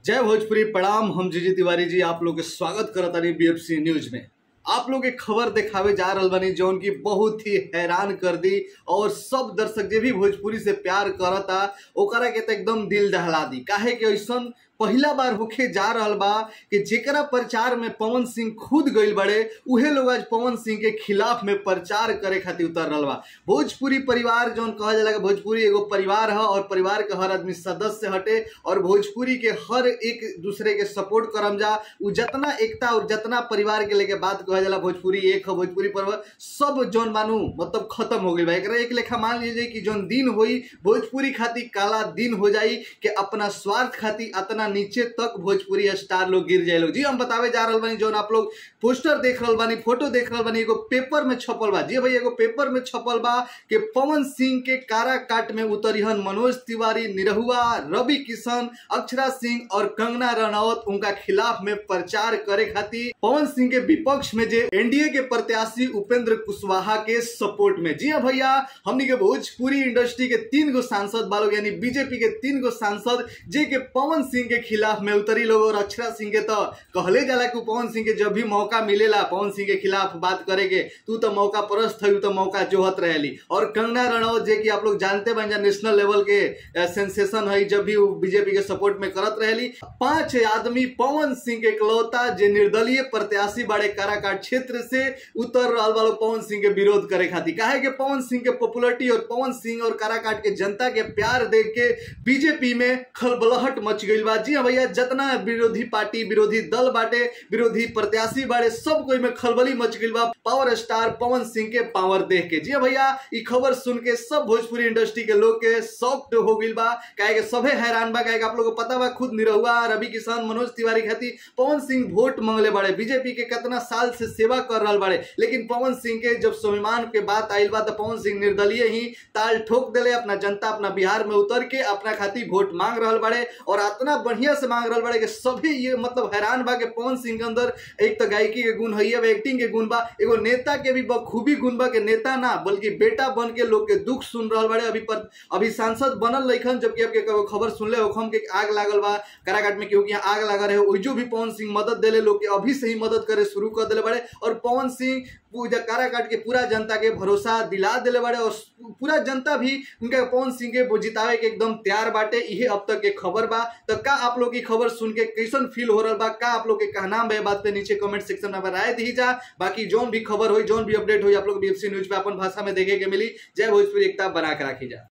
जय भोजपुरी प्रणाम हम जीजी तिवारी जी आप लोग के स्वागत करत तानी बीएफसी न्यूज में आप लोग के खबर दिखावे जा रहल बानी जौन की बहुत ही हैरान कर दी और सब दर्शक जे भी भोजपुरी से प्यार करता ओकरा के तो एकदम दिल दहला दी काहे कि ऐसन पहिला बार होखे जा रहल बा कि जेकरा प्रचार में पवन सिंह खुद गइल बड़े उहे लोग आज पवन सिंह के खिलाफ में प्रचार करे खातिर उतर रहल बा भोजपुरी परिवार जौन कहल जाला कि भोजपुरी एगो परिवार है और परिवार के हर आदमी सदस्य हटे और भोजपुरी के हर एक दूसरे के सपोर्ट करम जा उ जितना एकता और जितना परिवार के लेके बात कहल जाला भोजपुरी एक है भोजपुरी पर्व सब जौन मानू मतलब खत्म हो गइल बा एकरा एक लेखा मान लीजिए कि जौन दिन होई भोजपुरी खातिर काला दिन हो जाई कि अपना स्वार्थ खातिर अतना नीचे तक भोजपुरी स्टार लोग गिर जाए लोग जी हम बतावे जा रहल बानी जौन आप लोग पोस्टर देख रहल बानी फोटो देख रहल बानी एगो पेपर में छपल बा जी भाई एगो पेपर में छपल बा कि पवन सिंह के कारा काट में उतरिहन मनोज तिवारी निरहुआ रवि किशन अक्षरा सिंह और कंगना रनौत उनका खिलाफ में प्रचार करे खातिर पवन सिंह के विपक्ष में जे एनडीए के प्रत्याशी उपेंद्र कुशवाहा के सपोर्ट में जी हाँ भैया हमनी के भोजपुरी इंडस्ट्री के तीन गो सांसद बालोग यानी बीजेपी के तीन गो सांसद जे के पवन सिंह के खिलाफ में उतरी लोग और अक्षरा सिंह के तो कहले जाला कि पवन सिंह के जब भी मौका मिलेला पवन सिंह के खिलाफ बात करे के तू तो मौका परस्त है तो मौका जोहत रहेली और कंगना रनौत जे कि आप लोग जानते बन जा नेशनल लेवल के सेंसेशन है जब भी वो बीजेपी के सपोर्ट में करत रहेली पांच आदमी पवन सिंह के इकलौता जे निर्दलीय प्रत्याशी बड़े काराकाट क्षेत्र से उतर रहल वालो पवन सिंह के विरोध करे खातिर काहे के पवन सिंह के पॉपुलरिटी और पवन सिंह और काराकाट के जनता के प्यार देख के बीजेपी में खलबलहट मच गई बा जी हाँ भैया जितना विरोधी पार्टी विरोधी दल बाटे विरोधी प्रत्याशी बाड़े सब कोई में खलबली मच गई बा पावर स्टार पवन सिंह के पावर देख के जी हाँ भैया ई खबर सुन के सब भोजपुरी इंडस्ट्री के लोग के शॉक्ड हो गई बा काहे के सभे हैरान बा काहे के आप लोग को पता बा खुद निरहुआ रवि किशन मनोज तिवारी खातिर पवन सिंह वोट मांगले बाड़े बीजेपी के कितना साल से सेवा कर रहा बाड़े लेकिन पवन सिंह के जब स्वाभिमान के बात आयल बा तो पवन सिंह निर्दलीय ही ताल ठोक दिले अपना जनता अपना बिहार में उतर के अपना खातिर वोट मांग रहा बाड़े और इतना बढ़िया से मांग रहा बड़े कि सभी ये मतलब हैरान बा कि पवन सिंह के अंदर एक तो गायकी के गुण है एक्टिंग के गुण बा एगो नेता के भी बखूबी गुण बा कि नेता ना बल्कि बेटा बन के लोग के दुख सुन रहा बड़े अभी पर अभी सांसद बनल लइखन जबकि आपके खबर सुनले होखम के आग लागल बा काराकाट में क्योंकि आग लगा रहे ओइजो भी पवन सिंह मदद देले लोग के अभी से ही मदद करे शुरू कर दिले बड़े और पवन सिंह काराकाट के पूरा जनता के भरोसा दिला दिले बड़े और पूरा जनता भी उनके पवन सिंह के जितावे के एकदम तैयार बाटे इहे अब तक के खबर बा तो का आप लोग की खबर सुन के कैसन फील हो रहा बा का आप लोग के कहना बे बात पे नीचे कमेंट सेक्शन में राय दी जा बाकी जोन भी खबर हुई जोन भी अपडेट हुई आप लोग बीएफसी न्यूज पे अपन भाषा में देखे के मिली जय भोजपुरी एकता बना के राखी जा